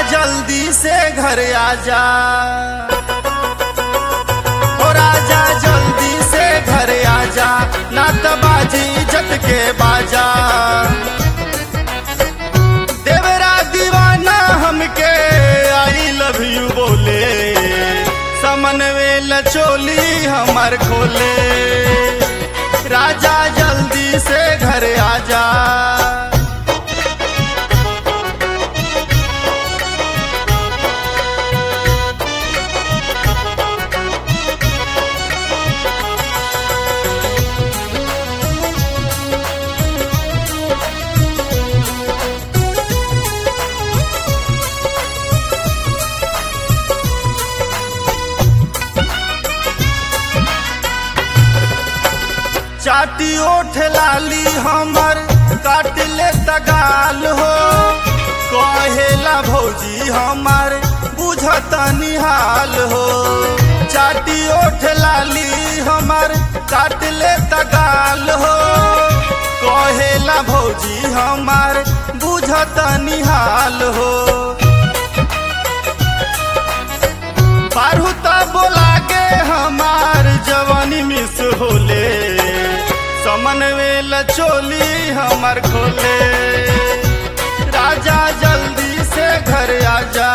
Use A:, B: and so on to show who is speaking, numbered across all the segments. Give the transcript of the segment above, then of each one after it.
A: जल्दी से घर आजा ओ राजा जल्दी से घर आजा ना तो बाजी जत के बाजा देवरा दीवाना हमके आई लव यू बोले समनवेल चोली हमर खोले राजा जल्दी से घर आजा चाटी ओठ लाली हमर काट ले तगाल हो कहेला भौजी हमर बुझत निहाल हो चाटी ओठ लाली हमर काट ले तगाल हो कहेला भौजी हमर बुझत निहाल हो पारू त बोला के हमार जवानी मिस होले समन वेल चोली हमर खोले राजा जल्दी से घर आजा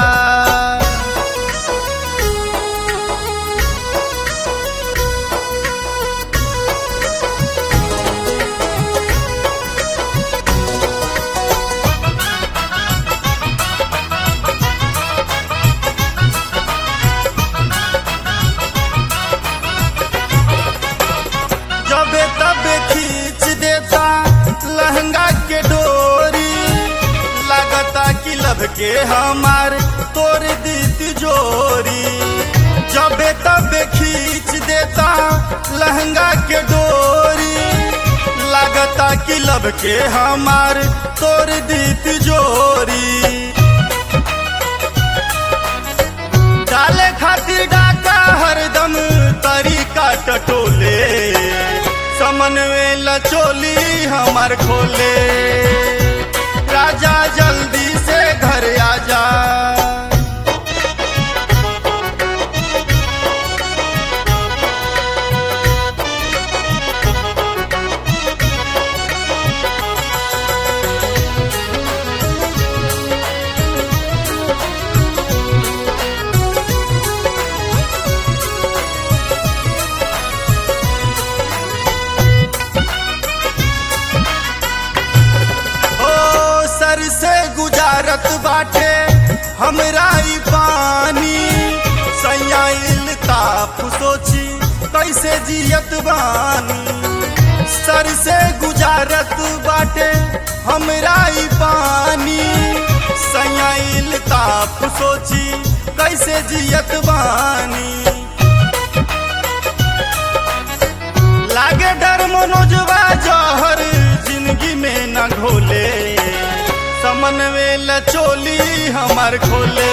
A: जबे तबे खींच देता लहंगा के डोरी लगता कि लब के हमार तोड़ दी तिजोरी जबे तबे खींच देता लहंगा के डोरी लगता कि लब के हमार तोड़ दी तिजोरी डाले खातिर डाका हरदम तरीका टटोले समन्वेल चोली हमर खोले राजा जल्दी से घर आजा ओ सर से गुजारत बाटे हमरा ई पानी सयाइल ताप सोची कैसे जियत बानी सर से गुजारत बाटे हमरा ई पानी सयाइल ताप सोची कैसे जियत बानी लागे डर मनोजवा जहर जिंदगी में न घोले समनवेल चोली हमर खोले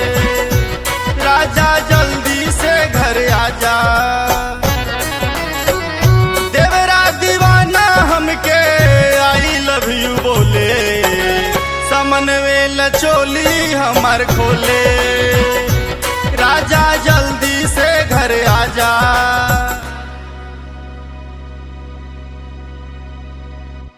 A: राजा जल्दी से घर आजा देवरा दीवाना हमके आई लव यू बोले समनवेल चोली हमर खोले